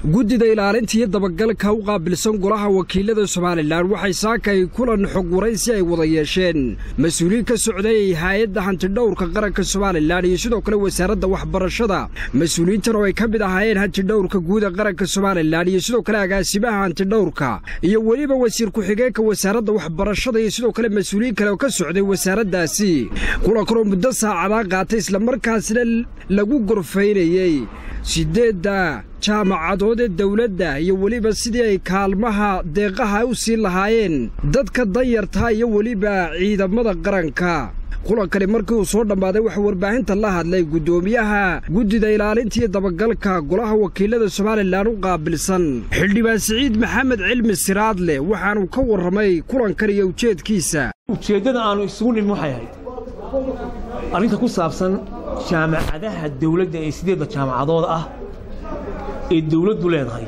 guddida ilaalinta iyo dabagalka u qaabilsan golaha wakiilada somalilan waxay saakay kulan xog waraysi ay wada yeesheen mas-uuliyiin ka socday hay-adda hantidhowrka qaranka somalilan iyo sidoo kale wasaaradda waxbarashada mas-uuliyiintan oo ay ka mid ahaayeen hantidhowrka guuda qaranka somalilan iyo sidoo kale agaasimaha hantidhowrka iyo weliba wasiir ku-xigeenka wasaaradda waxbarashada iyo sidoo kale mas-uuliyiin kale oo ka socday wasaaraddaasi kulankanoo muddo saacadaa qaatay islamarkaasna lagu gorfaynayey siddeedda jaamacadood ee dawladda iyo weliba sidii ay kaalmaha deeqaha u siin lahaayeen dadka danyarta iyo weliba ciidamada qaranka kulankani markii uu soo dhammaaday waxaa warbaahinta la hadlay guddoomiyaha guddida ilaalinta iyo dabagalka golaha wakiilada somalilan u qaabilsan xildhibaan siciid maxamed cilmi siraadle waxaanuu ka warramay kulankan iyo ujeedkiisa ujeeddada aannu isugu nimin waxay ahayd arrinta ku saabsan jaamacadaha dawladda ee sideedda jaamacadood ah ee dawladdu leedahay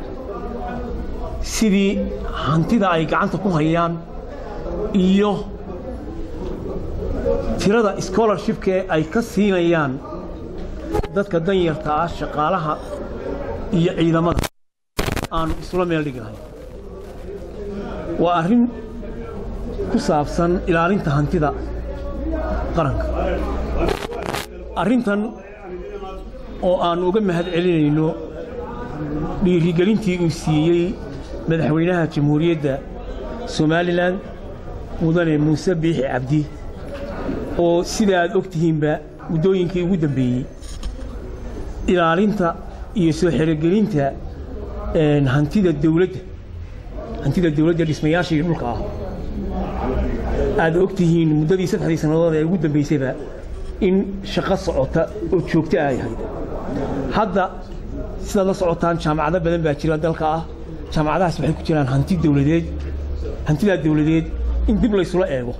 sidii hantida ay gacanta ku hayaan iyo tirada scholarshipka ee ay ka siinayaan dadka danyarta ah shaqaalaha iyo ciidamada aannu isula meel dhigi lahayn waa arrin ku saabsan ilaalinta hantida qaranka arrintan oo aannu uga mahad celinayno dhiirigelintii uu siiyey madaxweynaha jamhuuriyadda somalilan mudane muuse biixi cabdi oo sida aad og tihiinba muddooyinkii ugu dambeeyey ilaalinta iyo soo xerogelinta hantida dawladda hantida dawladda dhismayaasha iyo dhulka ah aad og tihiin muddadii saddexdii sannadood ee ugu dambaysayba in shaqo socota oo joogto ay ahayd hadda sidaad la socotaan jaamacado badan baa jira dalka ah jaamacadahaas waxay ku jiraan hanti dawladeed hantidaa dawladeed in dib laysula eego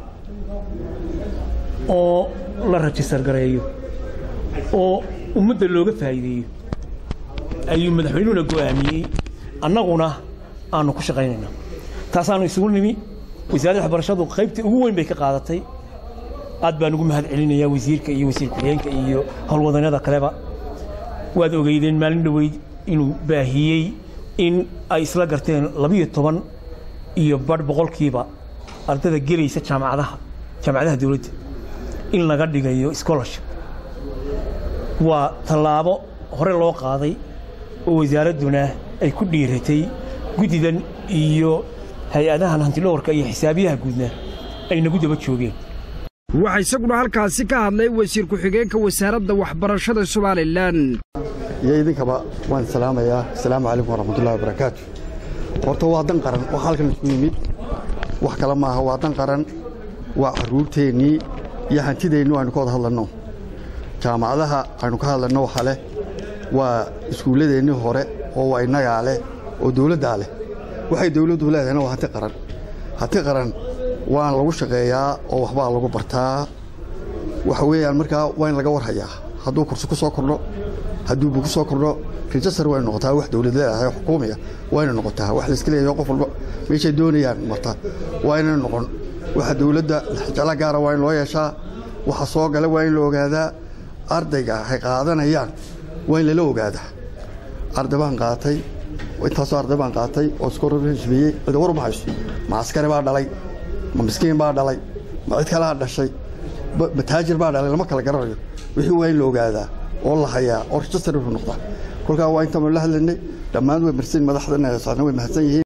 oo la rajistar gareeyo oo ummadda looga faa'iideeyo ayuu madaxweynuhuna go'aamiyey annaguna aannu ku shaqaynayna taasaannu isugu nimi wasaaradda waxbarashadu qaybtii ugu weyn bay ka qaadatay aad baan ugu mahad celinayaa wasiirka iyo wasiir ku-xigeenka iyo howlwadannada kaleba waad ogeydeen maalin dhoweyd inuu baahiyey in ay isla garteen labiyo toban iyo badh boqolkiiba ardada gelaysa jaamacadaha jaamacadaha dawladda in laga dhigayo scholarship waa tallaabo hore loo qaaday oo wasaaradduna ay ku dhiiratay guddidan iyo hay-adahan hantidhowarka iyo xisaabiyaha guudna ay nagu daba joogeen waxaa isaguna halkaasi ka hadlay wasiir ku-xigeenka wasaaradda waxbarashada somalilan iyo idinkaba waan salaamayaa asalaamu calaykum waraxmatullahi wabarakaatu horta waa dan qaran waxa halkan isku yimid wax kale maaha waa dan qaran waa carruurteennii iyo hantideennu aynu ka wada hadlanno jaamacadaha aynu ka hadlanno waxa leh waa iskuulladeennii hore oo waa innagaa leh oo dawladdaa leh waxay dawladdu leedahayna waa hanti qaran hanti qaran waan lagu shaqeeyaa oo waxbaa lagu bartaa waxa weeyaan markaa waa in laga warhayaa hadduu kursi ku soo kordho hadduu bu ku soo kordho rejistar waa inu noqotaa wax dawlad leedahay oo xukuumiya waa inu noqotaa wax layska leeyahay qof walba meeshay doonayaan marta waa inay noqon waxa dawladda jeclo gaara waa in loo yeeshaa waxa soo gala waa in la ogaadaa ardayga hay qaadanayaan waa in lala ogaadaa arday baan qaatay intaasoo arday baan qaatay oo iskorashbeeyey cida war ma hayso ma askari baa dhalay ma miskiin baa dhalay ma cid kalaa dhashay ma taajir baa dhalay lama kala garanayo wixii waa in la ogaadaa oo la hayaa oo rejistar wuxuu noqdaa kolkaa waa intaan la hadlaynay dhammaan way marsan madaxdana socna way mahadsan yihiin